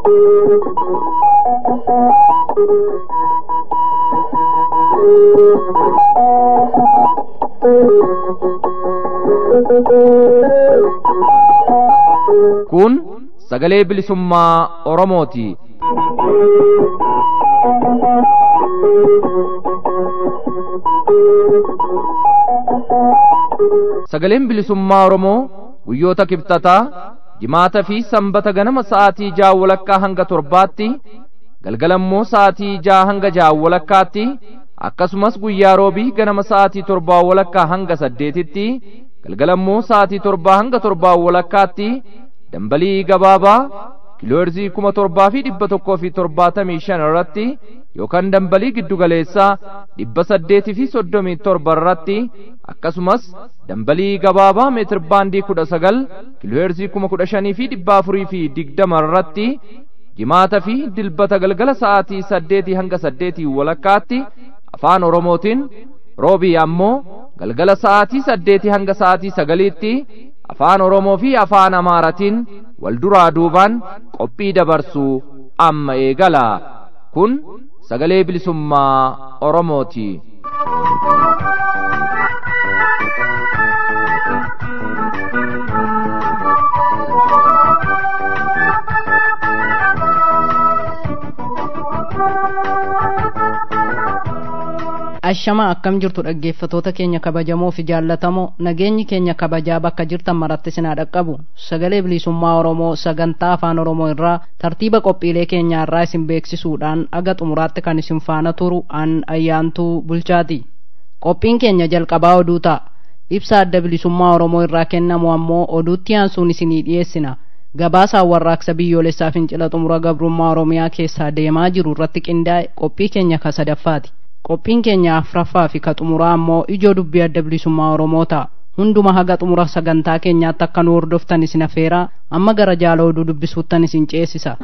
Kun sagalee bilisummaa Oromooti. Sagaleen bilisummaa Oromoo guyyoota kibxataa jimaata fi sanbata ganama sa'aatii ja'a walakkaa hanga torbaatti galgalammoo sa'aatii ja'a hanga ja'a walakkaatti akkasumas guyyaa roobii ganama sa'aatii torbaa walakkaa hanga saddeetitti galgalammoo sa'aatii torbaa hanga torbaa walakkaatti dambalii gabaabaa kiilooherzii kuma torbaa fi dhibba tokkoo fi torbaatamii shan irratti yookaan dambalii giddugaleessaa dhibba saddeetii fi soddomii torba irratti akkasumas dambalii gabaabaa meetir baandii kudha sagal kiilooherzii kuma kudha shanii fi dhibba afurii fi digdama irratti jimaata fi dilbata galgala sa'aatii saddeetii hanga saddeetii walakkaatti afaan oromootiin roobii ammoo galgala sa'aatii saddeetii hanga sa'aatii sagaliitti afaan oromoo fi afaan amaaratiin wal duraa duubaan qophii dabarsuu amma eegala kun sagalee bilisummaa oromooti. Ashama akkam jirtu dhaggeeffatoota keenya kabajamoo fi jaallatamoo nageenyi keenya kabajaa bakka jirtan maratti sinaa dhaqqabu sagalee bilisummaa Oromoo sagantaa afaan Oromoo irraa tartiiba qophiilee keenyaa irraa isin beeksisuudhaan aga xumuraatti kan isin faana turu an ayyaantuu bulchaati. Qophiin keenya jalqabaa oduu ta'a. Ibsa adda bilisummaa Oromoo irraa kennamu ammoo oduutti aansuun isinii dhiyeessina. Gabaasaan warraaqsa biyyoolessaa fincila xumura gabrummaa Oromiyaa keessaa deemaa jiru irratti qindaa'e qophii keenya ka sadaffaati. qophiin keenya afraffaa fi ka xumuraa ammoo ijoo dubbii adda bilisummaa oromoo ta'a hunduma haga xumura sagantaa keenyaatti akka nu hordoftan isin afeeraa amma gara jaala oduu dubbisuuttan isin ceesisa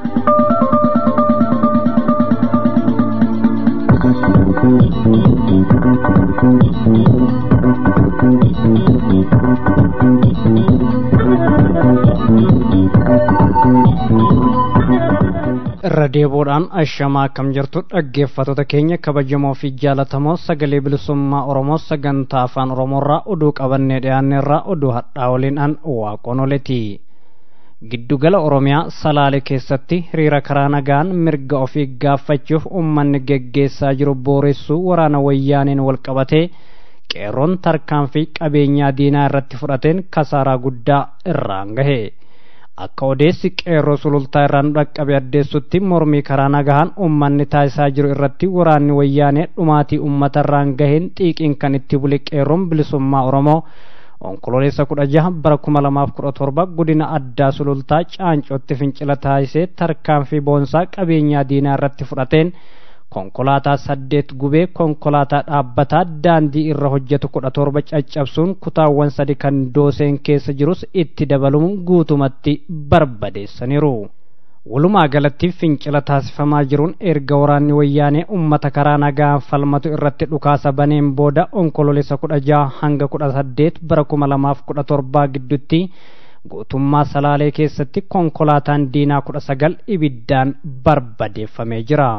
irra deebuudhaan ashamaa akkam jirtu dhaggeeffattoota keenya kabajamoo fi jaalatamoo sagalee bilisummaa oromoo sagantaa afaan oromoorraa oduu qabannee dhiyaanneerraa oduu hadhaa waliin an waaqonoleti giddugala oromiyaa salaale keessatti hiriira karaa nagaan mirga ofii gaafachuuf ummanni geggeessaa jiru booressuu waraana wayyaaniin walqabatee qeerroon tarkaanfii qabeenyaa diinaa irratti fudhateen kasaaraa guddaa irraan gahe akka odeessi qeerroo sulultaa irraa nu dhaqqabe addeessutti mormii karaa nagahaan ummanni taasisaa jiru irratti waraanni wayyaanee dhumaatii ummata irraan gaheen xiiqiin kan itti bule qeerroon bilisummaa oromoo onkololeessa kudha jaha bara kuma lamaaf kudha torba godina addaa sulultaa caancootti fincila taasisee tarkaanfii boonsaa qabeenyaa diinaa irratti fudhateen konkolaataa saddeet gubee konkolaataa dhaabbataa daandii irra hojjetu kudha torba caccabsuun kutaawwan sadi kan dooseen keessa jirus itti dabaluun guutumatti barbadeessaniiru. walumaa galatti fincila taasifamaa jiruun erga waraanni wayyaanee ummata karaa nagaan falmatu irratti dhukaasa baneen booda onkololeessa kudha jaha hanga kudha saddeet bara kuma lamaaf kudha torbaa gidduutti guutummaa salaalee keessatti konkolaataan diinaa kudha sagal ibiddaan barbadeeffamee jira.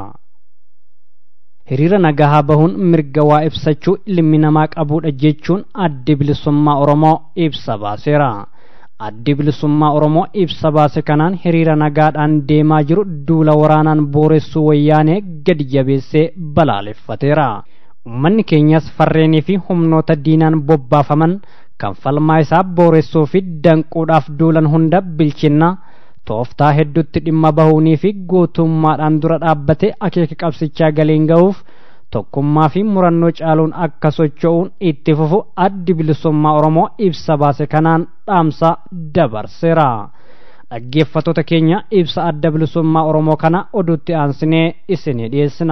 hiriira nagahaa bahuun mirga waa ibsachuu ilmi namaa qabuudha jechuun addi bilisummaa oromoo ibsa baaseera. addi bilisummaa oromoo ibsa baase kanaan hiriira nagaadhaan deemaa jiru duula waraanaan booressuu wayyaanee gadi jabeessee balaaleffateera. ummanni keenyas farreenii fi humnoota diinaan bobbaafaman kan falmaa isaa booressuu fi danquudhaaf duulan hunda bilchinna tooftaa hedduutti dhimma bahuunii fi gootummaadhaan dura dhaabbate akeeka qabsichaa galiin ga'uuf tokkummaa fi murannoo caaluun akka socho'uun itti fufu addi bilisummaa oromoo ibsa baase kanaan dhaamsa dabarseera dhaggeeffattoota keenya ibsa adda bilisummaa oromoo kana oduutti aansinee isinii dhiyeessina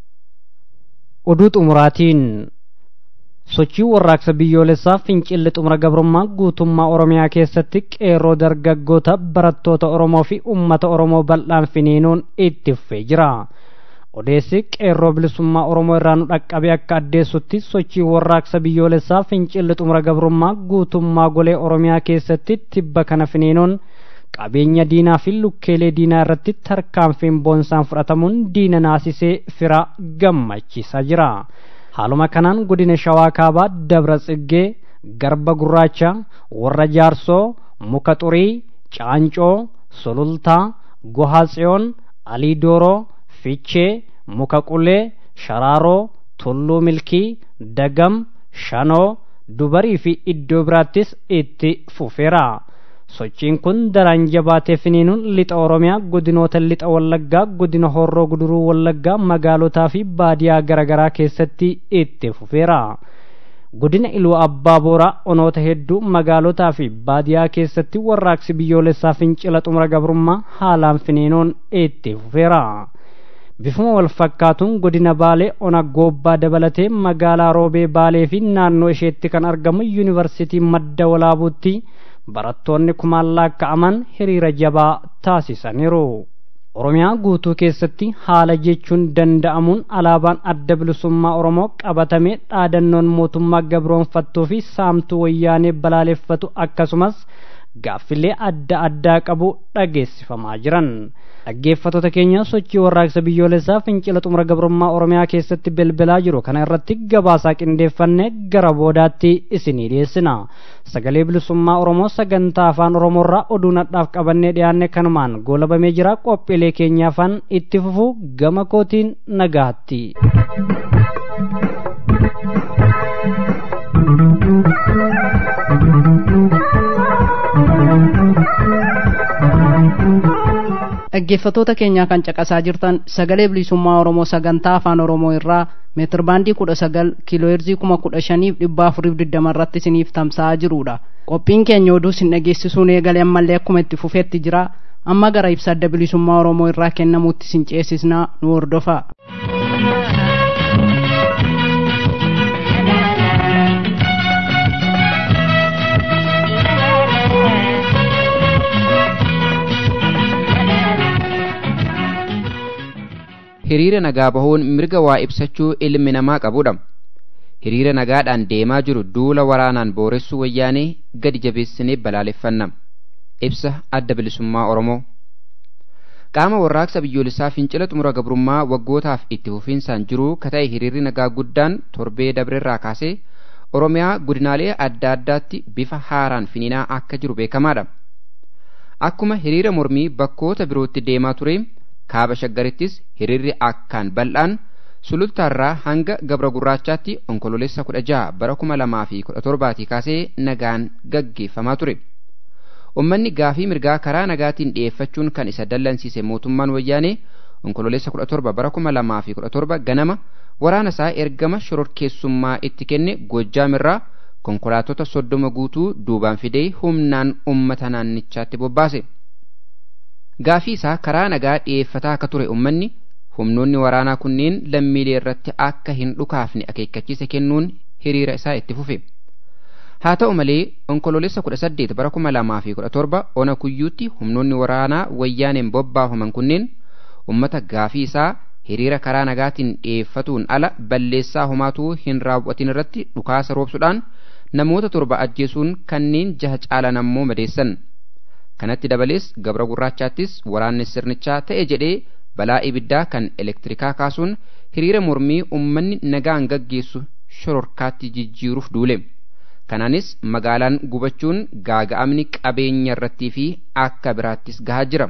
oduu xumuraatiin sochii warraaqsa biyyoolessaa fincilli xumura gabrummaa guutummaa oromiyaa keessatti qeerroo dargaggoota barattoota oromoo fi ummata oromoo bal'aan finiinuun itti fufee jira odeessi qeerroo bilisummaa oromoo irraa nu dhaqqabe akka addeessutti sochii warraaqsa biyyoolessaa fincilli xumura gabrummaa guutummaa golee oromiyaa keessatti tibba kana finiinuun qabeenya diinaa fi lukkeelee diinaa irratti tarkaanfiin boonsaan fudhatamuun diina naasisee fira gammachiisaa jira haaluma kanaan godina shawaa kaabaa dabra tsiggee garba gurraacha warra jaarsoo muka xurii caancoo sulultaa gohaa tsiyoon alii dooroo fichee muka qulee sharaaroo tulluu milkii dagam shanoo dubarii fi iddoo biraattis itti fufeera sochiin kun daraan jabaatee finiinuun lixa oromiyaa godinoota lixa wallaggaa godina horroo guduruu wallaggaa magaalotaa fi baadiyaa garaagaraa keessatti itti fufeera godina iluu abbaa booraa onoota hedduu magaalotaa fi baadiyaa keessatti warraaqsi biyyoolessaa fincila xumura gabrummaa haalaan finiinuun itti fufeera bifuma wal fakkaatuun godina baalee ona goobbaa dabalatee magaalaa roobee baalee fi naannoo isheetti kan argamu yuunivarsiitii madda walaabuutti barattoonni kumaan lakkaa'aman hiriira jabaa taasisaniiru. Oromiyaa guutuu keessatti haala jechuun danda'amuun alaabaan adda bilisummaa Oromoo qabatamee dhaadannoon mootummaa gabroonfattuu fi saamtuu wayyaanee balaaleffatu akkasumas gaaffilee adda addaa qabu dhageessifamaa jiran. dhaggeeffattoota keenya sochii warraaqsa biyyoolessaa fincila xumura gabrummaa oromiyaa keessatti bilbilaa jiru kana irratti gabaasaa qindeeffanne gara boodaatti isinii dhiyeessina sagalee bilisummaa oromoo sagantaa afaan oromoorraa oduu nadhaaf qabannee dhiyaanne kanumaan goolabamee jira qophiilee keenyaafan itti fufu gama kootiin nagaatti. dhaggeeffattoota keenyaa kan caqasaa jirtan sagalee bilisummaa oromoo sagantaa afaan oromoo irraa meetir baandii kudha sagal kiilooheerzii kuma kudha shaniif dhibba afuriif digdama irratti isiniif tamsa'aa jirudha qophiin keenya oduu isin dhageessisuun eegalee ammallee akkuma itti fufeetti jira amma gara ibsa adda bilisummaa oromoo irraa kennamuutti isin ceesisnaa nu hordofaa. hiriira nagaa bahuun mirga waa ibsachuu ilmi namaa qabudha hiriira nagaadhaan deemaa jiru duula waraanaan booressuu wayyaanee gadi jabeessinee balaaleffanna ibsa adda bilisummaa oromoo qaama warraaqsa biyyoolessaa fincila xumura gabrummaa waggootaaf itti fufiinsaan jiruu kata'e hiriirri nagaa guddaan torbee dabrerraa kaasee oromiyaa godinaalee adda addaatti bifa haaraan finiinaa akka jiru beekamaadha akkuma hiriira mormii bakkoota birootti deemaa ture kaaba shaggarittis hiriirri akkaan bal'aan sulultaarraa hanga gabra gurraachaatti onkololeessa kudha jaha bara kuma lamaa fi kudha torbaatii kaasee nagaan gaggeeffamaa ture ummanni gaafii mirgaa karaa nagaatiin dhi'eeffachuun kan isa dallansiise mootummaan wayyaanee onkololeessa kudha torba bara kuma lamaa fi kudha torba ganama waraana isaa ergama shororkeessummaa itti kenne goojjaamirraa konkolaatota soddoma guutuu duubaan fidee humnaan ummata naannichaatti bobbaase. gaafii isaa karaa nagaa dhi'eeffataa akka ture ummanni humnoonni waraanaa kunneen lammiilee irratti akka hin dhukaafne akeekkachiisa kennuun hiriira isaa itti fufe haa ta'u malee onkololeessa kudha saddeet bara kuma lamaa fi kudha torba ona kuyyuutti humnoonni waraanaa wayyaaneen bobbaafaman kunneen ummata gaafii isaa hiriira karaa nagaatiin dhi'eeffatuun ala balleessaa homaatuu hin raawwatin irratti dhukaasa roobsuudhaan namoota torba ajjeesuun kanneen jaha caalan ammoo madeessan kanatti dabalees gabra gurraachaattis waraanni sirnichaa ta'e jedhee balaa ibiddaa kan elektirikaa kaasuun hiriira mormii ummanni nagaan gaggeessu shororkaatti jijjiiruuf duule kanaanis magaalaan gubachuun gaaga'amni qabeenya irrattii fi akka biraattis gahaa jira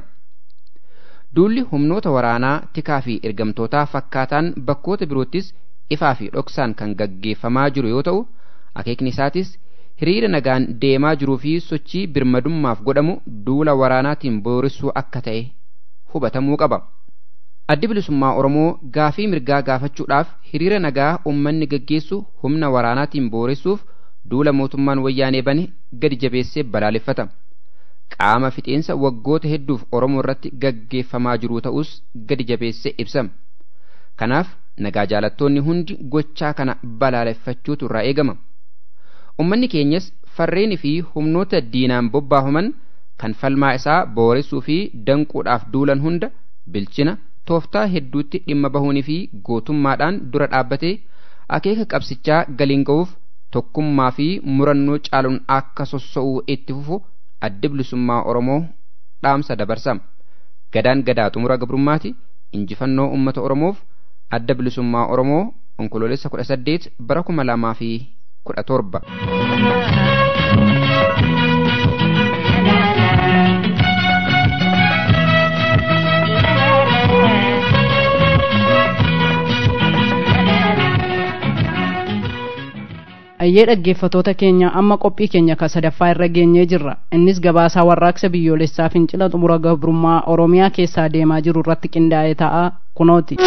duulli humnoota waraanaa tikaa fi ergamtootaa fakkaataan bakkoota biroottis ifaa fi dhoksaan kan gaggeeffamaa jiru yoo ta'u akeekni isaatis hiriira nagaan deemaa jiruu fi sochii birmadummaaf godhamu duula waraanaatiin boorissuu akka ta'e hubatamuu qaba. Addi bilisummaa Oromoo gaafii mirgaa gaafachuudhaaf hiriira nagaa uummanni gaggeessu humna waraanaatiin booressuuf duula mootummaan wayyaanee bane gadi jabeessee balaaleffata. Qaama fixeensa waggoota hedduuf Oromoo irratti gaggeeffamaa jiruu ta'us gadi jabeessee ibsa. Kanaaf nagaa jaalattoonni hundi gochaa kana balaaleffachuutu irraa eegama. ummanni keenyas farreenii fi humnoota diinaan bobbaafaman kan falmaa isaa booressuu fi danquudhaaf duulan hunda bilchina tooftaa hedduutti dhimma bahuunii fi gootummaadhaan dura dhaabbatee akeeka qabsichaa galiin ga'uuf tokkummaa fi murannoo caaluun akka sossa'uu itti fufu addi bilisummaa oromoo dhaamsa dabarsama gadaan gadaa xumura gabrummaati injifannoo ummata oromoof adda bilisummaa oromoo onkoloolessa kudha saddeet bara kuma lamaa fi kudha torba. ayyee dhaggeeffatoota keenya amma qophii keenya ka sadaffaa irra geenyee jirra innis gabaasaa warraaqsa biyyoolessaa fincila xumura gabrummaa oromiyaa keessaa deemaa jiru irratti qindaa'ee ta'a kunooti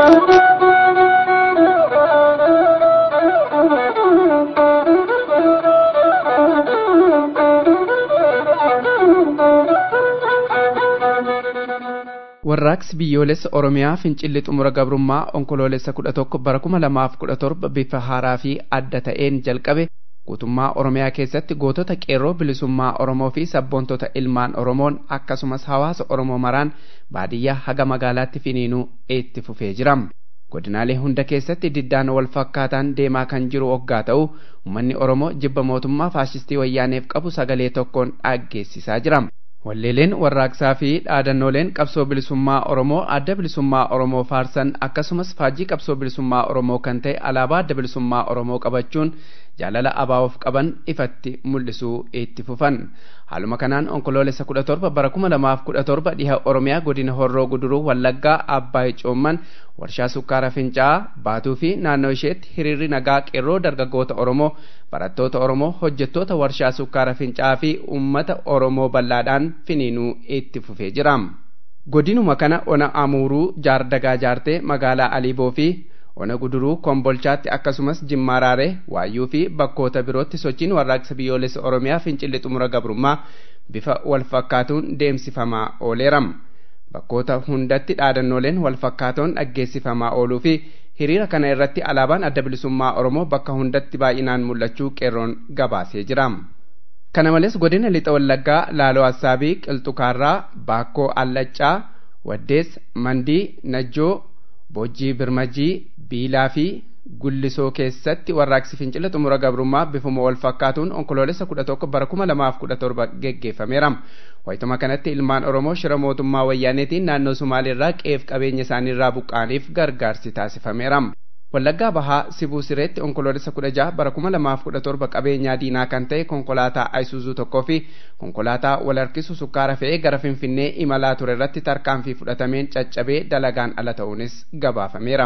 warraaqsi biyyoolessa oromiyaa fincilli xumura gabrummaa onkoloolessa kudha tokko bara kuma lamaaf kudha torba bifa haaraa fi adda ta'een jalqabe guutummaa oromiyaa keessatti gootota qeerroo bilisummaa oromoo fi sabboontota ilmaan oromoon akkasumas hawaasa oromoo maraan baadiyyaa haga magaalaatti finiinuu itti fufee jira godinaalee hunda keessatti diddaan wal fakkaataan deemaa kan jiru oggaa ta'u uummanni oromoo jibba mootummaa faashistii wayyaaneef qabu sagalee tokkoon dhaggeessisaa jira walleeleen warraaqsaa fi dhaadannooleen qabsoo bilisummaa oromoo adda bilisummaa oromoo faarsan akkasumas faajjii qabsoo bilisummaa oromoo kan ta'e alaabaa adda bilisummaa oromoo qabachuun jaalala abaa'uuf qaban ifatti mul'isuu itti fufan haaluma kanaan onkoloolessa kudha torba bara kuma lamaaf kudha torba dhiha oromiyaa godina horroo guduruu wallaggaa abbaay coomman warshaa sukkaara fincaa'aa baatuu fi naannoo isheetti hiriirri nagaa qeerroo dargaggoota oromoo barattoota oromoo hojjettoota warshaa sukkaara fincaa'aa fi ummata oromoo bal'aadhaan finiinuu itti fufee jira godinuma kana ona amuuruu jaardagaa jaartee magaalaa aliiboo fi ona guduruu kombolchaatti akkasumas jimmaaraaree waayyuu fi bakkoota birootti sochiin warraaqsa biyyoolessa oromiyaa fincilli xumura gabrummaa bifa wal fakkaatuun deemsifamaa ooleeram bakkoota hundatti dhaadannooleen wal fakkaatoon dhaggeessifamaa ooluu fi hiriira kana irratti alaabaan adda bilisummaa oromoo bakka hundatti baay'inaan mul'achuu qeerroon gabaasee jira. kana malees godina lixa wallaggaa laaloo assaabii qilxukaarraa baakkoo allaccaa waddees mandii najjoo boojjii birmajii biilaa fi gullisoo keessatti warraaqsi fincila xumura gabrummaa bifuma wal fakkaatuun onkoloolessa kudha tokko bara kuma lamaaf kudha torba geggeeffameera wayituma kanatti ilmaan oromoo shira mootummaa wayyaaneetiin naannoo sumaaleerraa qeef qabeenya isaaniirraa buqqaaniif gargaarsi taasifameera wallaggaa bahaa sibuu sireetti onkoloolessa kudha jaha bara kuma lamaaf kudha torba qabeenyaa diinaa kan ta'e konkolaataa ayisuuzuu tokkoo fi konkolaataa wal harkisu sukkaara fe'ee gara finfinnee imalaa ture irratti tarkaanfii fudhatameen caccabee dalagaan ala ta'uunis gabaafameera.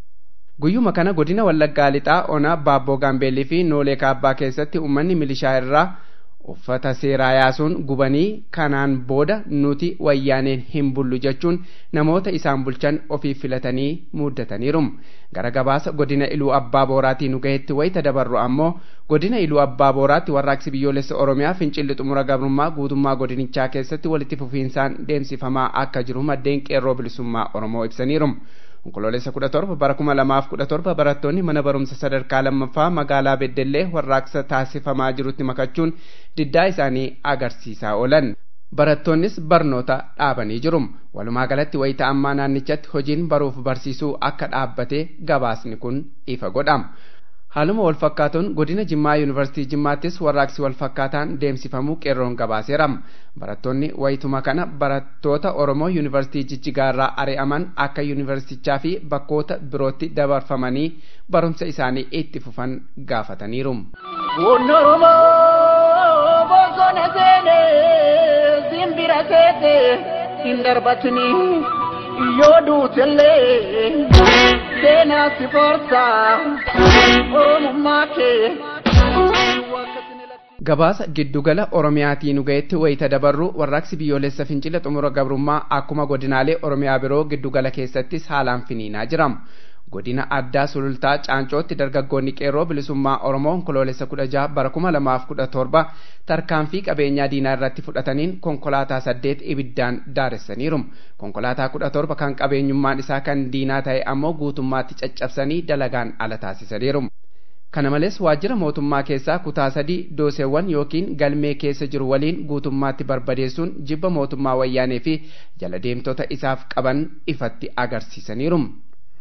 guyyuma kana godina wallaggaa lixaa ona baabboo gaambeellii fi noolee kaabbaa keessatti uummanni milishaa irraa uffata seeraa yaasuun gubanii kanaan booda nuti wayyaaneen hin bullu jechuun namoota isaan bulchan ofii filatanii muuddataniiru gara gabaasa godina iluu abbaa booraatii nu gahetti wayita dabarru ammoo godina iluu abbaa booraatti warraaqsi biyyoolessa oromiyaa fincilli xumura gabrummaa guutummaa godinichaa keessatti walitti fufiinsaan deemsifamaa akka jiru maddeen qeerroo bilisummaa oromoo ibsaniiru onkoloolessa kudha torba bara kuma lamaaf kudha torba barattoonni mana barumsa sadarkaa lammaffaa magaalaa beddellee warraaqsa taasifamaa jirutti makachuun diddaa isaanii agarsiisaa oolan barattoonnis barnoota dhaabanii jiru walumaa galatti wayita ammaa naannichatti hojiin baruuf barsiisuu akka dhaabbate gabaasni kun ifa godhama haaluma wal fakkaatuun godina jimmaa yuunivarsiitii jimmaattis warraaqsi wal fakkaataan deemsifamuu qeerroon gabaaseera barattoonni wayituma kana barattoota oromoo yuunivarsiitii jijjigaarraa ari'aman akka yuunivarsiitichaa fi bakkoota birootti dabarfamanii barumsa isaanii itti fufan gaafataniiru. Kun Oromoo bosona seenee simbira seete hin darbatini yoo duutellee seenaa si forsa oromummaa kee. gabaasa giddugala oromiyaatii nu gahetti wayita dabarru warraaqsi biyyoolessa fincila xumura gabrummaa akkuma godinaalee oromiyaa biroo giddugala keessattis haalaan finiinaa jira godina addaa sulultaa caancootti dargaggoonni qeerroo bilisummaa oromoo onkoloolessa kudha jaha bara kuma lamaaf kudha torba tarkaanfii qabeenyaa diinaa irratti fudhataniin konkolaataa saddeet ibiddaan daaressaniiru konkolaataa kudha torba kan qabeenyummaan isaa kan diinaa ta'e ammoo guutummaatti caccabsanii dalagaan ala taasisaniiru kana malees waajjira mootummaa keessaa kutaa sadii dooseewwan yookiin galmee keessa jiru waliin guutummaatti barbadeessuun jibba mootummaa wayyaanee fi jala deemtota isaaf qaban ifatti agarsiisaniiru.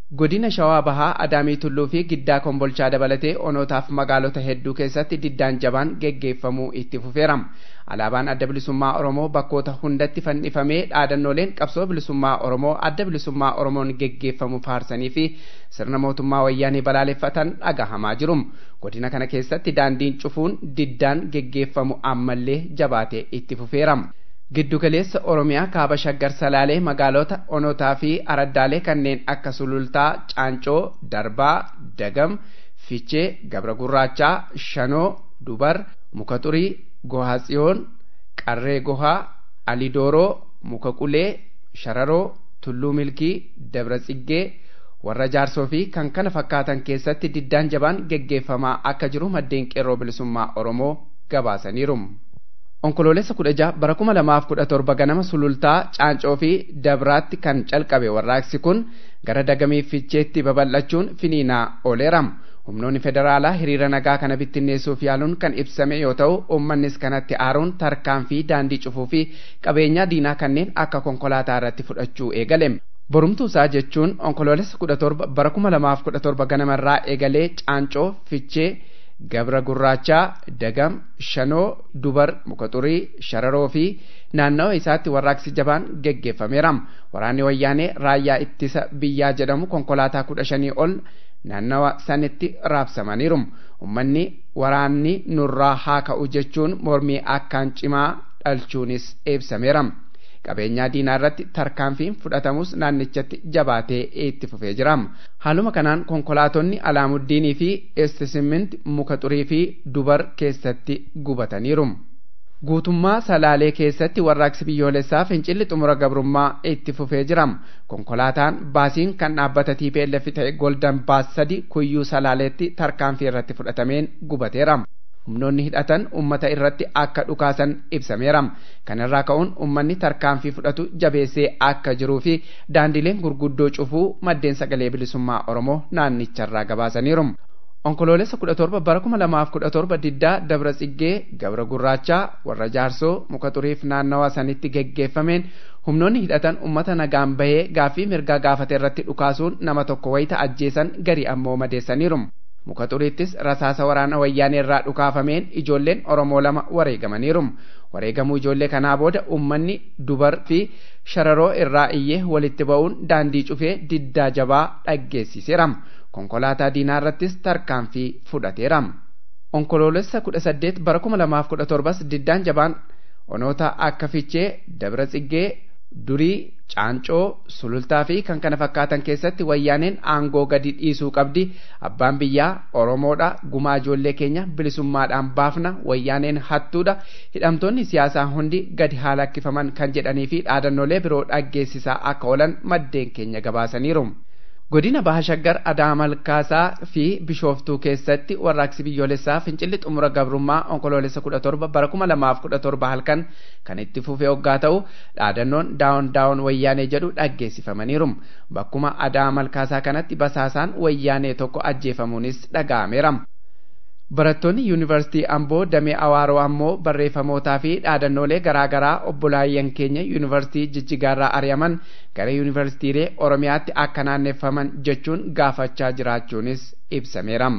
godina shawaa bahaa adaamii tulluu fi giddaa kombolchaa dabalatee onootaaf magaalota hedduu keessatti diddaan jabaan geggeeffamuu itti fufeerama alaabaan adda bilisummaa oromoo bakkoota hundatti fannifamee dhaadannooleen qabsoo bilisummaa oromoo adda bilisummaa oromoon geggeeffamu faarsanii fi sirna mootummaa wayyaanii balaaleffatan dhagahamaa jiru godina kana keessatti daandiin cufuun diddaan geggeeffamu ammallee jabaatee itti fufeerama giddugaleessa oromiyaa kaaba shaggar salaalee magaalota onotaa fi araddaalee kanneen akka sulultaa caancoo darbaa dagam fichee gabra gurraachaa shanoo dubar muka xurii gohaa tsiyoon qarree gohaa alidooroo muka qulee shararoo tulluu milkii dabra tsiggee warra jaarsoo fi kan kana fakkaatan keessatti diddaan jabaan geggeeffamaa akka jiru maddeen qeerroo bilisummaa oromoo gabaasaniiru. onkoloolessa kudha jaha bara kuma lamaaf kudha torba ganama sulultaa caancoo fi dabraatti kan calqabe warraaqsi kun gara dagamii ficheetti babal'achuun finiinaa ooleera humnoonni federaalaa hiriira nagaa kana bittinneessuuf yaaluun kan ibsame yoo ta'u uummannis kanatti aaruun tarkaanfii daandii cufuu fi qabeenyaa diinaa kanneen akka konkolaataa irratti fudhachuu eegale borumtuu isaa jechuun onkoloolessa kudha torba bara kuma lamaaf kudha torba ganamarraa eegalee caancoo fichee gabra gurraachaa dagam shanoo dubar muka xurii shararoo fi naannawa isaatti warraaqsi jabaan geggeeffameera waraanni wayyaanee raayyaa ittisa biyyaa jedhamu konkolaataa kudha shanii ol naannawa sanitti raabsamaniiru ummanni waraanni nurraa haa ka'u jechuun mormii akkaan cimaa dhalchuunis ibsameera qabeenyaa diinaa irratti tarkaanfiin fudhatamus naannichatti jabaatee itti fufee jira haaluma kanaan konkolaatonni alaamuddiinii fi estisimiint muka xurii fi dubar keessatti gubataniiru guutummaa salaalee keessatti warraaqsi biyyoolessaa fincilli xumura gabrummaa itti fufee jira konkolaataan baasiin kan dhaabbata TPLF ta'e goldan baas sadi kuyyuu salaaleetti tarkaanfii irratti fudhatameen gubateera humnoonni hidhatan ummata irratti akka dhukaasan ibsameera kanarraa ka'uun ummanni tarkaanfii fudhatu jabeessee akka jiruu fi daandileen gurguddoo cufuu maddeen sagalee bilisummaa oromoo naannicharraa gabaasaniiru onkoloolessa kudha torba bara kuma lamaaf kudha torba diddaa dabra tsiggee gabra gurraachaa warra jaarsoo muka xuriif naannawaa sanitti geggeeffameen humnoonni hidhatan ummata nagaan bahee gaaffii mirgaa gaafate irratti dhukaasuun nama tokko wayita ajjeesan gari ammoo madeessaniiru muka xuriittis rasaasa waraana wayyaanee irraa dhukaafameen ijoolleen oromoo lama wareegamaniiru wareegamuu ijoollee kanaa booda ummanni dubar fi shararoo irraa iyyee walitti ba'uun daandii cufee diddaa jabaa dhaggeessiseera konkolaataa diinaa irrattis tarkaanfii fudhateera onkoloolessa kudha saddeet bara kuma lamaaf kudha torbas diddaan jabaan onoota akka fichee dabra tsiggee durii caancoo sulultaa fi kan kana fakkaatan keessatti wayyaaneen aangoo gadi dhiisuu qabdi abbaan biyyaa oromoodha gumaa ijoollee keenya bilisummaadhaan baafna wayyaaneen hattuudha hidhamtoonni siyaasaa hundi gadi haa lakkifaman kan jedhanii fi dhaadannoolee biroo dhaggeessisaa akka oolan maddeen keenya gabaasaniiru. godina baha shaggar adaamalkaasaa fi bishooftuu keessatti warraaqsi biyyoolessaa fincilli xumura gabrummaa onkoloolessa kudha torba bara kuma lamaaf kudha torba halkan kan itti fufee hoggaa ta'u dhaadannoon daawon daawon wayyaanee jedhu dhaggeessifamaniiru bakkuma adaamalkaasaa kanatti basaasaan wayyaanee tokko ajjeefamuunis dhaga'ameera. barattoonni yuunivarsiitii amboo damee awaaroo ammoo barreeffamootaa fi dhaadannoolee garaagaraa obbolaayyan keenya yuunivarsiitii jijjigaarraa ari'aman gara yuunivarsiitiilee oromiyaatti akka naanneeffaman jechuun gaafachaa jiraachuunis ibsameera.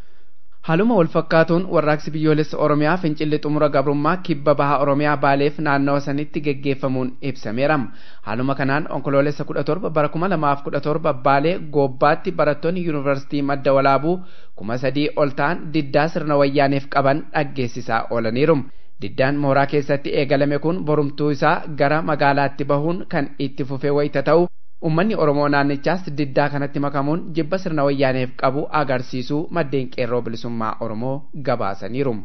haaluma wal fakkaatuun warraaqsi biyyoolessa oromiyaa fincilli xumura gabrummaa kibba baha oromiyaa baaleef naannawa sanitti geggeeffamuun ibsameera haaluma kanaan onkoloolessa kudha torba bara kuma lamaaf kudha torba baalee goobbaatti barattoonni yuunivarsiitii madda walaabuu kuma sadii ol ta'an diddaa sirna wayyaaneef qaban dhaggeessisaa oolaniiru diddaan mooraa keessatti eegalame kun borumtuu isaa gara magaalaatti bahuun kan itti fufee wayita ta'u ummanni oromoo naannichaas diddaa kanatti makamuun jibba sirna wayyaaneef qabu agarsiisuu maddeen qeerroo bilisummaa oromoo gabaasaniiru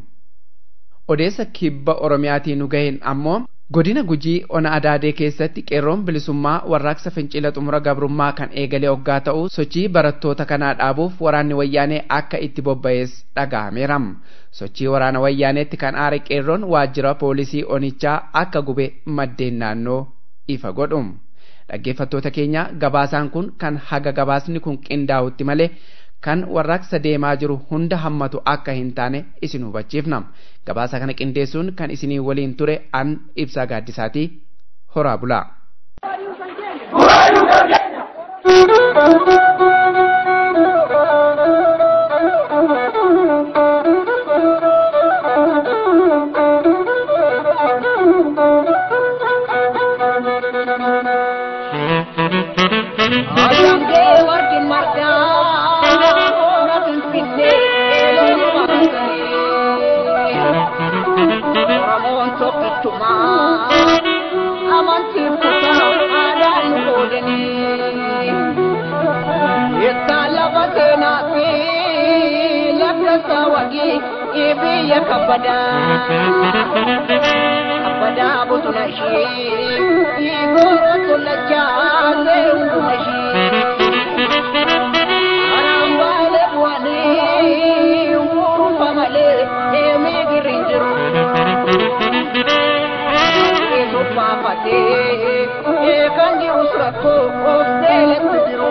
odeessa kibba oromiyaatii nu gaheen ammoo godina gujii ona adaadee keessatti qeerroon bilisummaa warraaqsa fincila xumura gabrummaa kan eegalee hoggaa ta'u sochii barattoota kanaa dhaabuuf waraanni wayyaanee akka itti bobba'ees dhaga'ameera sochii waraana wayyaaneetti kan aare qeerroon waajjira poolisii onichaa akka gube maddeen naannoo ifa godhu dhaggeeffattoota keenya gabaasaan kun kan haga gabaasni kun qindaa'utti malee kan warraaqsa deemaa jiru hunda hammatu akka hin taane isin hubachiifna gabaasa kana qindeessuun kan isinii waliin ture an ibsaa gaaddisaatii horaa bulaa. Ayangee warqin margaa na finfinnee loon baatanii Oromoon tokkittumaa amantiin kutaa aadaan nu qoodanii Ittaan lafa seenaa fi lafa saawwanii biyya kabbadaa kabbadaa bosona ishee goora tolachaa ta'e hunduma ishee karaan baalee bu'anii hurufa malee deemee girri hin jiru eesofaafatee kan jirus rakkoo of seelatti jiru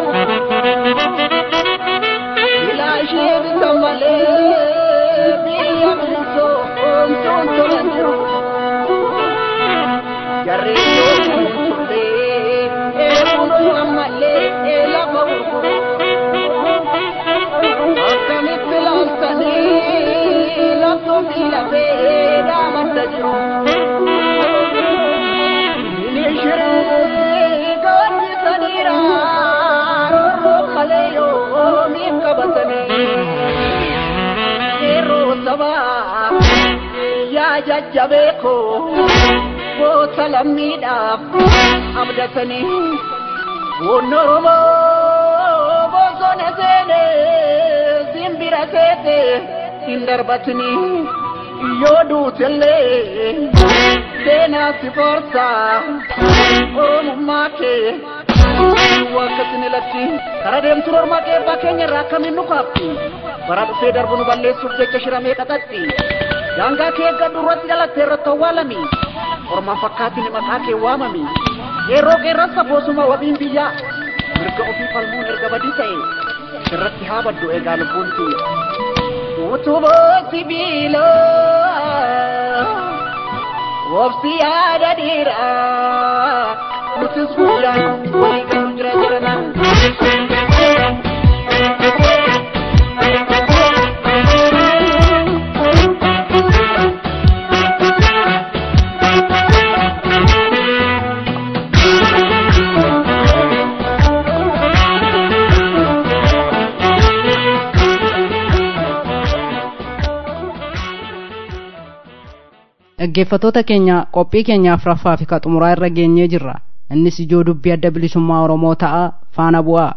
ilaashee bisa malee biyya bilisoo omtuun tolan jiru jarreen yoo turlee eeguun ammallee lafa gurguru akkamitti laaltanii laftuu fi lafee dhaamadda jiru Nishiree gaadhisaniira rorroo malee yoo miif qabatanii yeroo sabaa yaa jajjabeekoo goota lammiidhaaf abdatanii Boonno Oromoo bosona seene simbira seete hin darbatanii yoo duutellee seenaa si forsa Oromummaa kee akkasini latti kara deemtu normaa qeebbaa keenya irraa akkamiin nu kaafti bara dhufee darbu nu balleessuuf jecha shiramee qaxaxxi daangaa kee eeggadhu irratti dhalattee irratti awwaalami ormaan fakkaatiin maqaa kee waamami yeroo qeerransa boosuma wabiin biyyaa mirga ofii falmuun erga badii ta'e irratti haa baddu eegaa lubbuun tiyya utuboo sibiiloo wobsi yaada dhiiraa nutis guyyaan walii galu jira jirana dhaggeeffatoota keenya qophii keenyaaf raffaa fi qaxumuraa irra geenyee jirra innis ijoo dubbii adda bilisummaa oromoo ta'a faana bu'aa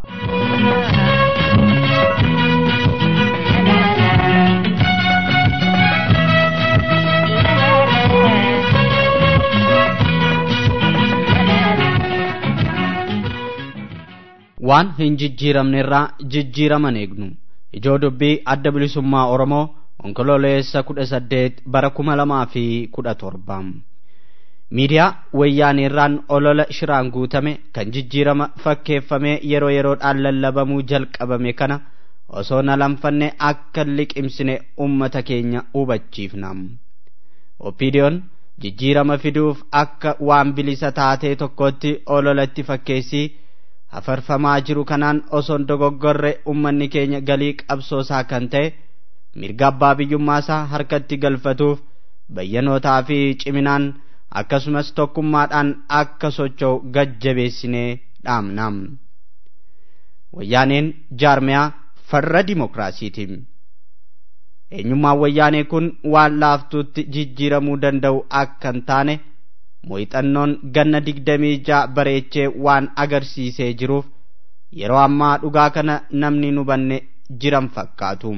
waan hin jijjiiramnerraa jijjiiraman eegnu ijoo dubbii adda bilisummaa oromoo onkololeessa kudha saddeet bara kuma lamaa fi kudha torba miidiyaa wayyaaneerraan olola shiraan guutame kan jijjiirama fakkeeffamee yeroo yeroodhaan lallabamuu jalqabame kana osoo na lanfanne akka liqimsine ummata keenya hubachiifna opiidiyoon jijjiirama fiduuf akka waan bilisa taatee tokkotti ololatti fakkeessii hafarfamaa jiru kanaan osoon dogoggorre ummanni keenya galii qabsoosaa kan ta'e mirga abbaa biyyummaasaa harkatti galfatuuf bayyanootaa fi ciminaan akkasumas tokkummaadhaan akka socho'u gajjabeessinee dhaamna wayyaaneen jaarmiyaa farra dimokiraasiiti eenyummaan wayyaanee kun waan laaftuutti jijjiiramuu danda'u akka hin taane muuxannoon ganna digdamii ja'a bareechee waan agarsiisee jiruuf yeroo ammaa dhugaa kana namni nu banne jiran fakkaatu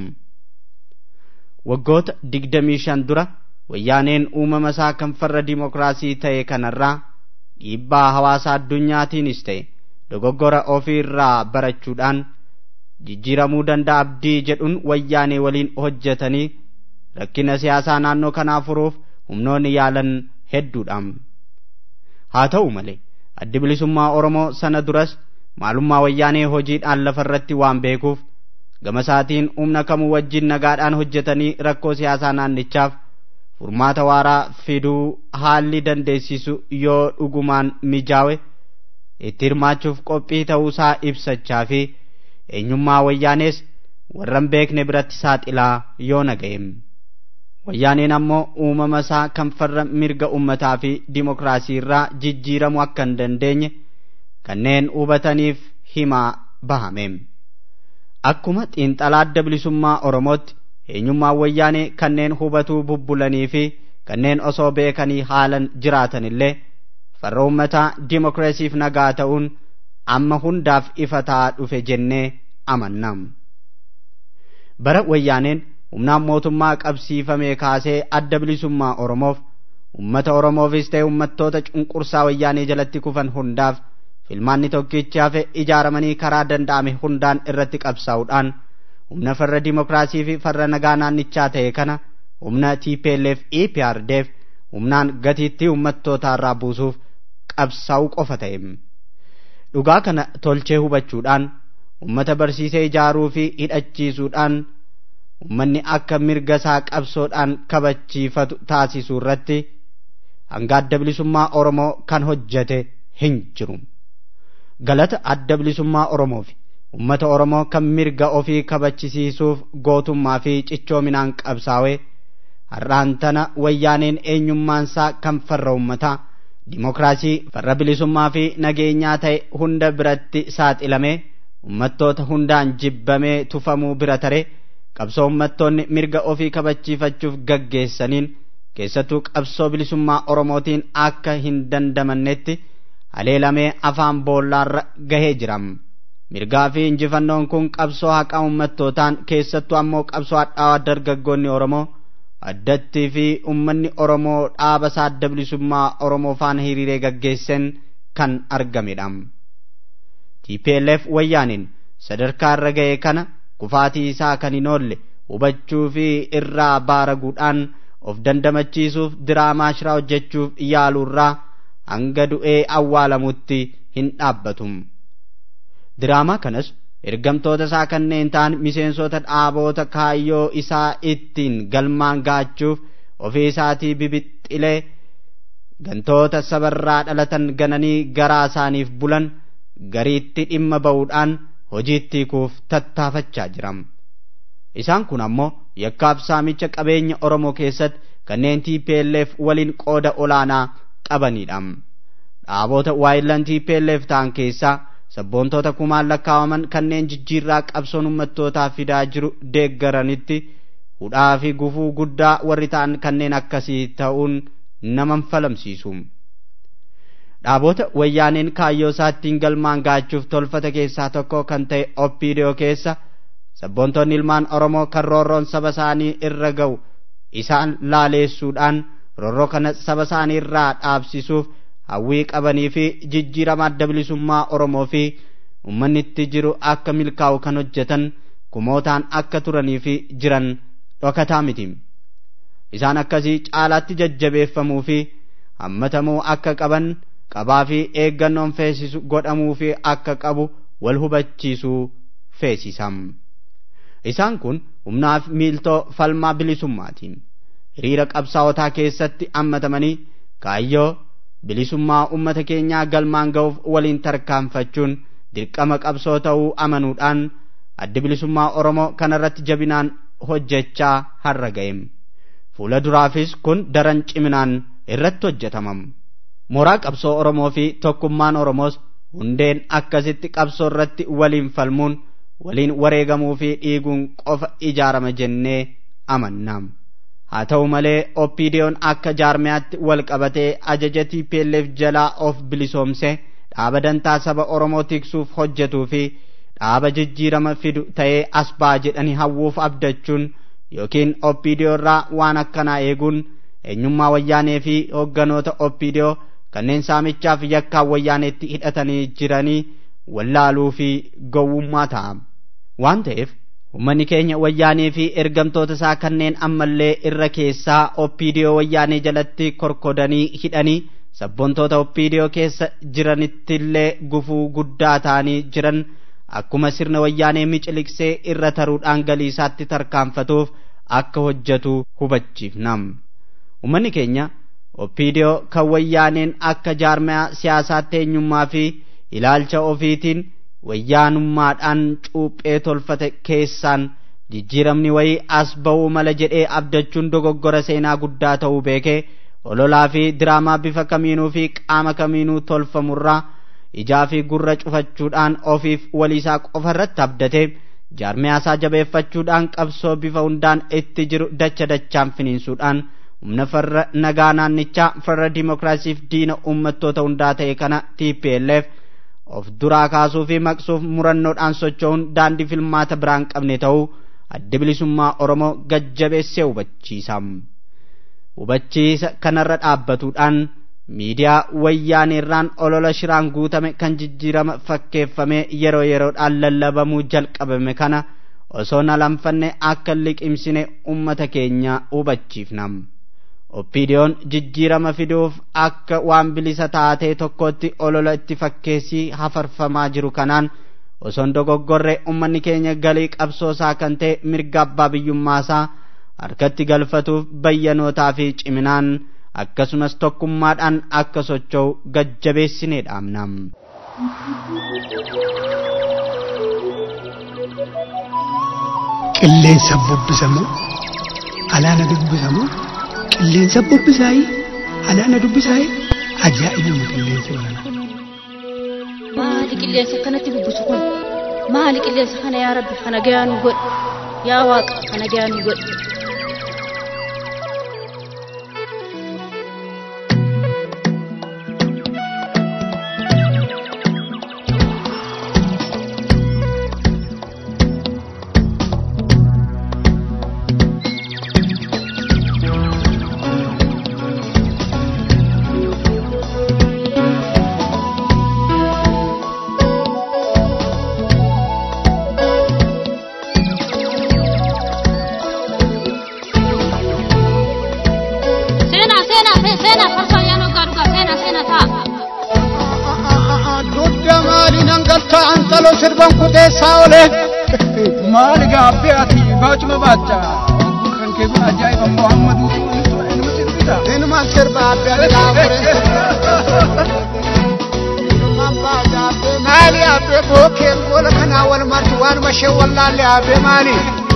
waggoota digdamii shan dura wayyaaneen uumama isaa kan farra dimokiraasii ta'e kanarraa dhiibbaa hawaasa addunyaatiinis ta'e dogoggora ofiirraa barachuudhaan jijjiiramuu danda'a abdii jedhuun wayyaanee waliin hojjetanii rakkina siyaasaa naannoo kanaa furuuf humnoonni yaalan hedduudha haa ta'u malee addi bilisummaa oromoo sana duras maalummaa wayyaanee hojiidhaan lafarratti waan beekuuf gama isaatiin humna kamuu wajjin nagaadhaan hojjetanii rakkoo siyaasaa naannichaaf furmaata waaraa fiduu haalli dandeessisu yoo dhugumaan mijaawe itti hirmaachuuf qophii ta'uusaa ibsachaa fi eenyummaa wayyaanees warran beekne biratti saaxilaa yoo naga'em wayyaaneen ammoo uumama isaa kan farra mirga ummataa fi dimokiraasii irraa jijjiiramuu akka hin dandeenye kanneen hubataniif himaa bahame akkuma xiinxalaa adda bilisummaa oromootti eenyummaan wayyaanee kanneen hubatuu bubbulanii fi kanneen osoo beekanii haalan jiraatan illee farra ummataa dimokiraasiif nagaa ta'uun amma hundaaf ifa ta'aa dhufe jennee amannam bara wayyaaneen humnaan mootummaa qabsiifamee kaasee adda bilisummaa oromoof ummata oromoofis ta'e ummattoota cunqursaa wayyaanee jalatti kufan hundaaf filmaanni tokkichi hafe ijaaramanii karaa danda'ame hundaan irratti qabsaa'uudhaan humna farra dimokiraasii fi farra nagaa naannichaa ta'e kana humna TPLF EPRDF humnaan gatiitti ummattootaarraa buusuuf qabsaa'uu qofa ta'e. Dhugaa kana tolchee hubachuudhaan ummata barsiisee ijaaruu fi hidhachiisuudhaan ummanni akka mirga isaa qabsoodhaan kabachiifatu taasisuu irratti hanga adda bilisummaa Oromoo kan hojjete hin jiru. Galata adda bilisummaa Oromoo fi ummata Oromoo kan mirga ofii kabachisiisuuf gootummaa fi cichoominaan qabsaa'ee har'aan tana wayyaaneen eenyummaansaa kan farra ummataa dimokiraasii farra bilisummaa fi nageenyaa ta'e hunda biratti saaxilamee ummattoota hundaan jibbamee tufamuu bira tare qabsoo ummattoonni mirga ofii kabachiifachuuf gaggeessaniin keessattuu qabsoo bilisummaa oromootiin akka hin dandamannetti haleelamee afaan boollaarra gahee jiram mirgaa fi injifannoon kun qabsoo haqaa ummattootaan keessattuu ammoo qabsoo hadhaawaa dargaggoonni oromoo addattii fi ummanni oromoo dhaaba isaa adda bilisummaa oromoo faana hiriiree gaggeessan kan argamedha. TPLF wayyaaniin sadarkaa irra ga'e kana kufaatii isaa kan hin oolle hubachuu fi irraa baaraguudhaan of dandamachiisuuf diraamaa shiraa hojjechuuf yaaluurraa hanga du'ee awwaalamutti hin dhaabbatu. Diraamaa kanas ergamtoota isaa kanneen ta'an miseensota dhaaboota kaayyoo isaa ittiin galmaan gaachuuf ofii isaatii bibixxilee gantoota sabarraa dhalatan gananii garaa isaaniif bulan gariitti dhimma ba'uudhaan hojiitti hiikuuf tattaafachaa jiram. Isaan kun ammoo yakkaaf saamicha qabeenya Oromoo keessatti kanneen TPLF waliin qooda olaanaa qabanidha. Dhaaboota waayillan TPLF ta'an keessaa sabboontoota kumaan lakkaawaman kanneen jijjiirraa qabsoon ummattootaa fidaa jiru deeggaranitti hudhaa fi gufuu guddaa warri ta'an kanneen akkasii ta'uun nama falamsiisu. Dhaaboota wayyaaneen kaayyoo isaattiin galmaan gaachuuf tolfata keessaa tokko kan ta'e Oppiidiyoo keessa sabboontonni ilmaan Oromoo kan roorroon saba isaanii irra ga'u isaan laaleessuudhaan roorroo kana saba isaanii irraa dhaabsisuuf hawwii qabanii fi jijjiirama adda bilisummaa Oromoo fi ummanni itti jiru akka milkaa'u kan hojjetan kumootaan akka turanii fi jiran dhokataa miti. Isaan akkasii caalaatti jajjabeeffamuu fi hammatamuu akka qaban qabaa fi eeggannoon feesisu godhamuu fi akka qabu wal hubachiisuu feesisam. Isaan kun humnaaf miiltoo falmaa bilisummaatiin hiriira qabsaa'otaa keessatti hammatamanii kaayyoo bilisummaa ummata keenyaa galmaan ga'uuf waliin tarkaanfachuun dirqama qabsoo ta'uu amanuudhaan adda bilisummaa Oromoo kanarratti jabinaan hojjechaa har'a ga'em. Fuula duraafis kun daran ciminaan irratti hojjetamam. Mooraa qabsoo Oromoo fi tokkummaan Oromoos hundeen akkasitti qabsoo irratti waliin falmuun waliin wareegamuu fi dhiiguun qofa ijaarama jennee amannaam. haa ta'u malee oppiidiyoon akka jaarmiyaatti wal qabatee ajaja TPLF jalaa of bilisoomse dhaaba dantaa saba Oromoo tiksuuf hojjetuu fi dhaaba jijjiirama fidu ta'ee as ba'a jedhanii hawwuuf abdachuun yookiin oppiidiyoo irraa waan akkanaa eeguun eenyummaa wayyaanee fi hogganoota oppiidiyoo kanneen saamichaaf yakkaa wayyaaneetti hidhatanii jiranii wallaaluu fi gowwummaa ta'a. Waan ta'eef Uummanni keenya wayyaanee fi ergamtoota isaa kanneen ammallee irra keessaa oppiidiyoo wayyaanee jalatti korkodanii hidhanii sabboontoota oppiidiyoo keessa jiranittillee gufuu guddaa ta'anii jiran akkuma sirna wayyaanee miciliqsee irra taruudhaan galii isaatti tarkaanfatuuf akka hojjetu hubachiifnam. Uummanni keenya oppiidiyoo kan wayyaaneen akka jaarmaya siyaasaatti eenyummaa fi ilaalcha ofiitiin wayyaanummaadhaan cuuphee tolfate keessaan jijjiiramni wayii as ba'uu mala jedhee abdachuun dogoggora seenaa guddaa ta'uu beekee ololaa fi diraamaa bifa kamiinuu fi qaama kamiinuu tolfamurraa ijaa fi gurra cufachuudhaan ofiif waliisaa qofa irratti abdatee jaarmiyaasaa jabeeffachuudhaan qabsoo bifa hundaan itti jiru dacha dachaan finiinsuudhaan humna farra nagaa naannichaa farra dimokiraasiif diina uummattoota hundaa ta'e kana TPLF of duraa kaasuu fi maqsuuf murannoodhaan socho'uun daandii filmaata biraan qabne ta'uu adda bilisummaa Oromoo gajjabeessee hubachiisa. Hubachiisa kanarra dhaabbatuudhaan miidiyaa wayyaaneerraan olola shiraan guutame kan jijjiirama fakkeeffamee yeroo yeroodhaan lallabamuu jalqabame kana osoo na lanfanne akka liqimsine ummata keenya hubachiifna. Oppiidiyoon jijjiirama fiduuf akka waan bilisa taatee tokkotti olola itti fakkeessii hafarfamaa jiru kanaan osoon dogoggorre ummanni keenya galii qabsoosaa kan ta'e mirga abbaa biyyummaasaa harkatti galfatuuf bayyanootaa fi ciminaan akkasumas tokkummaadhaan akka socho'u gajjabeessinee dhaamna. Qilleensa bubbisamoo alaana dubbisamoo qilleensa bubbisaayii alaana dubbisaayii ajaa'ibuma qilleensa baranaa. Maali qilleensa akkanatti bubbisu kun? Maali qilleensa kana yaa Rabbi kana gayaa nu godhe? Yaa Waaqa kana gayaa nu godhe? Seenaa seenaa se- seenaa farsoo yaa dhugaa dhugaa seenaa seenaa ta'a. Dudda maali nan galtaa antaloo sirban kuteessaa oole. Maali gaabbee ati baachuma baacha. Kan kee kun ajaa'iba Muhammadu ilma sirbita. Ilma sirba abbee ati gaafure. Maali abbee bookeen goola kanaa wal martu waanuma ishee wallaalle abbee maali?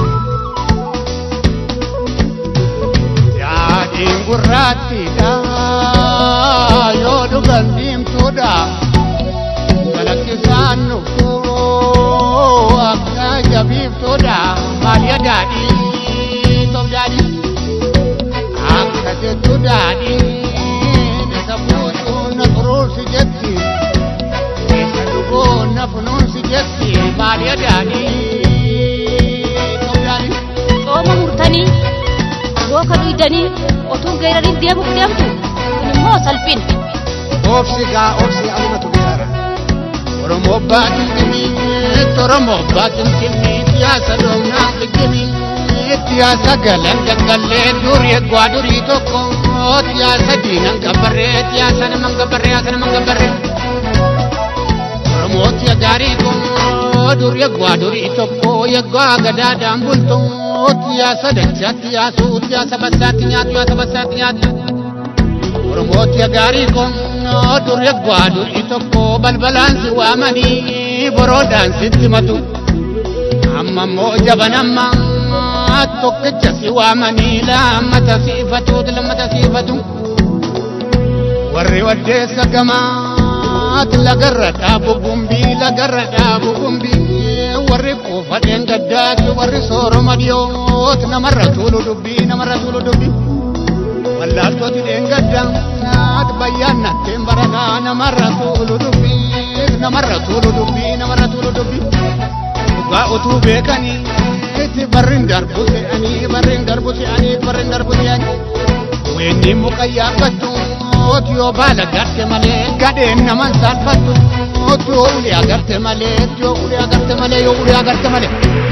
Yaadiin gurraattiidha yoo dhugan diimtuudha. Galakkisaan nuffoo akka jabiiftuudha. Maaliya daadhii toof daadhii akka jettu daadhii isa fuudhuu na furuursi jetti isa dhuguu na funuunsi jetti maaliya daadhii toof daadhii. Xooma murtanii booka dhuydanii otuu geerariin deemuuf deemtu kun immoo salphina. Obsi gaa obsi alumatu geerara. Oromoo baatimtimi Oromoo baatimtimi siyaasa doomnaa fikkimi siyaasa galan gaggallee durii eegwaa durii tokko siyaasa diinan gabbarree siyaasa naman gabbarree siyaasa naman gabbarree. Oromoo siya gaarii kun durii eegwaa durii tokko eegwaa gadaadhaan bultu siyaasa dachaa siyaasuu siyaasa bassaatti nyaatu siyaasa bassaatti nyaatu. Oromooti gaarii kun durri eeggwaa durii tokko balbalaan si waamanii boroodhaan sitti matu. Amma immoo jaban amma tokkicha si waamanii lammata siifatu lammata siifatu. Warri waddeessa gamaatti lagarra dhaabu gumbii lagarra dhaabu gumbii warri kuufadheen gaddaatti warri sooroma dhiyooti namarra tuulu dubbii namarra tuulu dubbii. wallaaltooti dheengadda naat bayyaannatteen barataa namarra tuulu dubbii namarra tuulu dubbii namarra tuulu dubbii dhugaa utuu beekanii itti barrin darbu se'anii barrin darbu se'anii barrin darbu se'anii weenni muka yaabbattu yoo baala garte malee gadheen naman saalfattu yoo ulee agarte malee yoo ulee agarte malee yoo ulee agarte malee.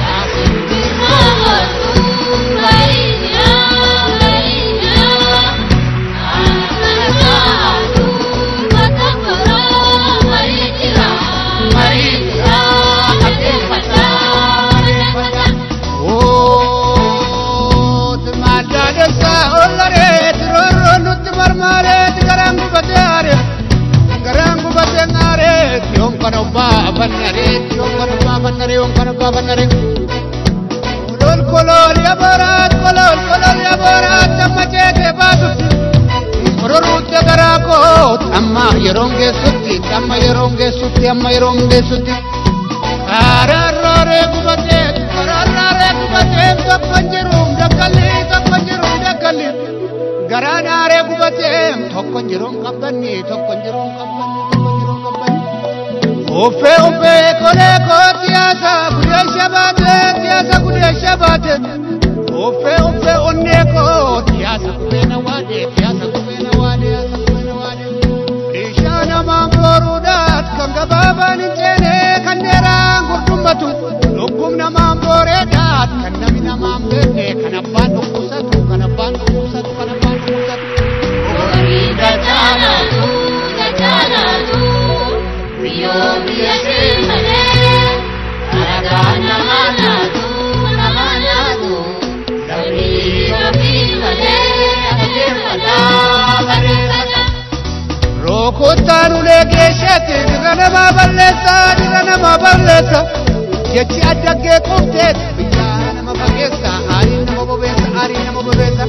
Ooti madaalessa ollareet roorroo nutti marmaareet garaan gubatee aareet garaan gubatee aareet yoom kana obbaa bannareet yoom kana obbaa bannaree yoom kana obbaa bannaree. Kolol kolol yaboraat kolol kolol yaboraat amma ceetee baatutti. Ororuutti garaa koo amma amma yeroon geessutti amma yeroon geessutti amma yeroon geessutti kararraaree gubatee kararraaree gubatee tokko jiru dakkalli tokko jiru dakkalli garaanaaree gubatee tokko jiru qabbanni tokko jiru qabbanni tokko jiru qabbanni. Uffee uffee kolee koo siyaasa gudee shabaatee siyaasa gudee shabaatee uffee uffee onnee koo siyaasa gubee na waadee siyaasa gubee na waadee siyaasa gubee na waadee. Ishaa namaan booruudhaat kan gabaabaan hin ceene kan dheeraan gurdummatu lubbuun namaan booreedhaat kan nami namaan beekne kan abbaan dhukkubsatu kan abbaan dhukkubsatu kan abbaan dhukkubsatu. Horii dachaalatu dachaalatu biyyoo biyya sirmalee alagaan nama laatu nama laatu lamii ofii malee adeemfataa bareeffata. Rokottaan ulee geeshatti dirra namaa balleessa dirra namaa balleessa jechi addaggee qofteet biyyaa nama fageessa aariin nama bobeessa aariin nama bobeessa.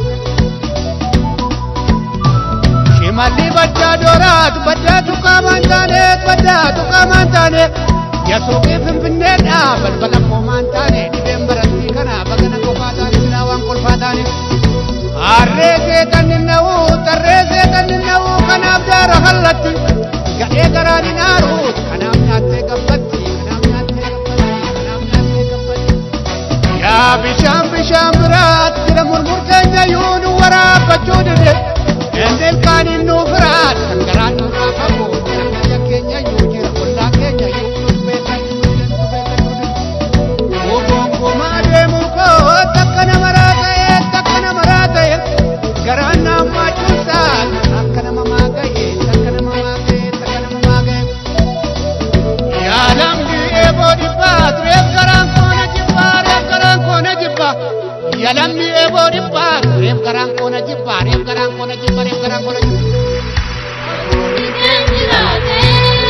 Shimalli baddaa dooraatu baddaatu qaamaan taaneet baddaatu qaamaan taaneet yasuuqii finfinneedha balbala qoomaan taane dhibeen barattii kana bagana qofaa taane silaa waan kolfaa taane. Harree seetan ninna'u tarree seetan ninna'u kanaaf daara hallatti gadhee garaan hin aaruut kanaaf nyaattee gabbatti kanaaf nyaattee gabbatti kanaaf nyaattee gabbatti. Yaa bishaan bishaan biraat jira murmur keenya yuu nu waraabbachuu dide endeel kaaniin nu biraat kan garaan nurraa qabu jira biyya keenya yuu jira ollaa keenya yuu nu beekan nu beekan nu beekan nu beekan. Ogongomaa deemuu koo takka nama raata'ee takka nama raata'ee garaan naaf maachuusaan akka nama maaga'ee takka nama maaga'ee takka nama maaga'ee. Yaalamni eeboo dhibbaa tureef garaan koona jibbaa reef garaan koona jibbaa. Yaalamni eeboo dhibbaa tureef garaan koona jibbaa reef garaan koona jibbaa reef garaan koona jibbaa. Horii keenya jiraatee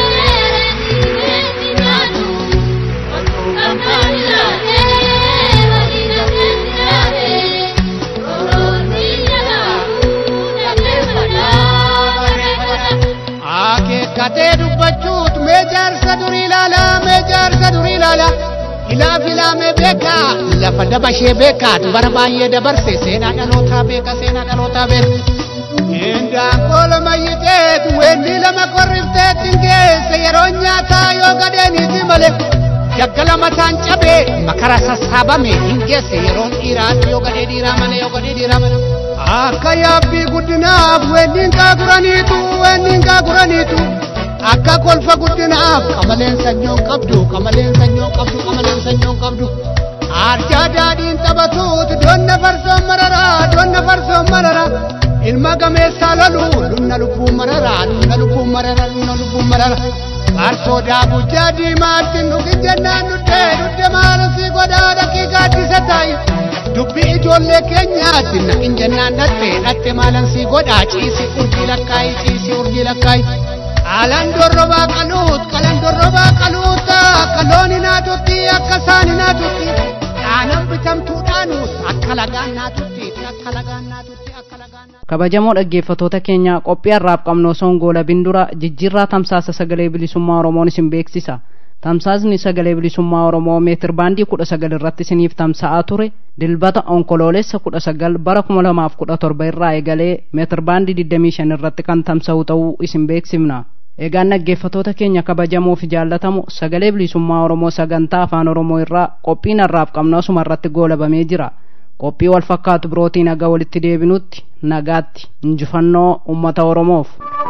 keenya jiraatu osoo gamtaan jiraatee waliin keenya jiraatee oroonni jalaatuu dhaggeeffataa bareeffata. Akeekkatee dubbachuut mee jaarsa durii ilaalaa mee jaarsa durii ilaalaa ilaaf ilaamee beekaa lafa dabashee beekaa dubara baay'ee dabarse seenaa dhalootaa beeka seenaa dhalootaa beeka. Indaan kola mayyiteet weenni lama korrifteet hin geesse yeroo nyaataa yoo gadeeniiti malee daggala mataan cabee makara sassaabame hin geesse yeroon dhiiraatti yoo gadee dhiiraa malee yoo gadee dhiiraa malee. Akka yaabbii guddinaaf weenniin gaaguraniitu weenniin gaaguraniitu akka kolfa guddinaaf qamaleen sanyoon qabdu qamaleen sanyoon qabdu qamaleen sanyoon qabdu. Arjaa daadhiin taphatuut donna farsoon mararaa donna farsoon mararaa ilma gameessaa lolu lunna lubbuun mararaa lunna lubbuun mararaa lunna lubbuun mararaa. Farsoo daabujjaa diimaatti nugi jennaan nuddee nudde maalasii godhaa dhaqii gaaddisa taa'i. dubbi ijoollee keenyaatti naqin jennaan dhatte dhatte maalansii godhaa ciisi urjii lakkaayi ciisi urjii lakkaayi qalan dorrobaa qaluut qalan dorrobaa qaluut akka loon hinaatutti akka saan hinaatutti dhaanan bitamtuudhaanuut akka lagaan naatutti akka lagaan naatutti akka lagaan naatutti. kabajamoo dhaggeeffatoota keenya qophii har'aaf qabnu osoo hin goolabin dura jijjiirraa tamsaasa sagalee bilisummaa oromoon isin beeksisa tamsaasni sagalee bilisummaa oromoo meetir baandii kudha sagal irratti isiniif tamsa'aa ture dilbata onkoloolessa kudha sagal bara kuma lamaaf kudha torba irraa eegalee meetir baandii digdamii shan irratti kan tamsa'u ta'uu isin beeksifna egaan dhaggeeffatoota keenya kabajamoo fi jaallatamu sagalee bilisummaa oromoo sagantaa afaan oromoo irraa qophiin har'aaf qabnu asuma irratti goolabamee jira qophii wal fakkaatu birootiin nagaa walitti deebinutti nagaatti injifannoo ummata oromoof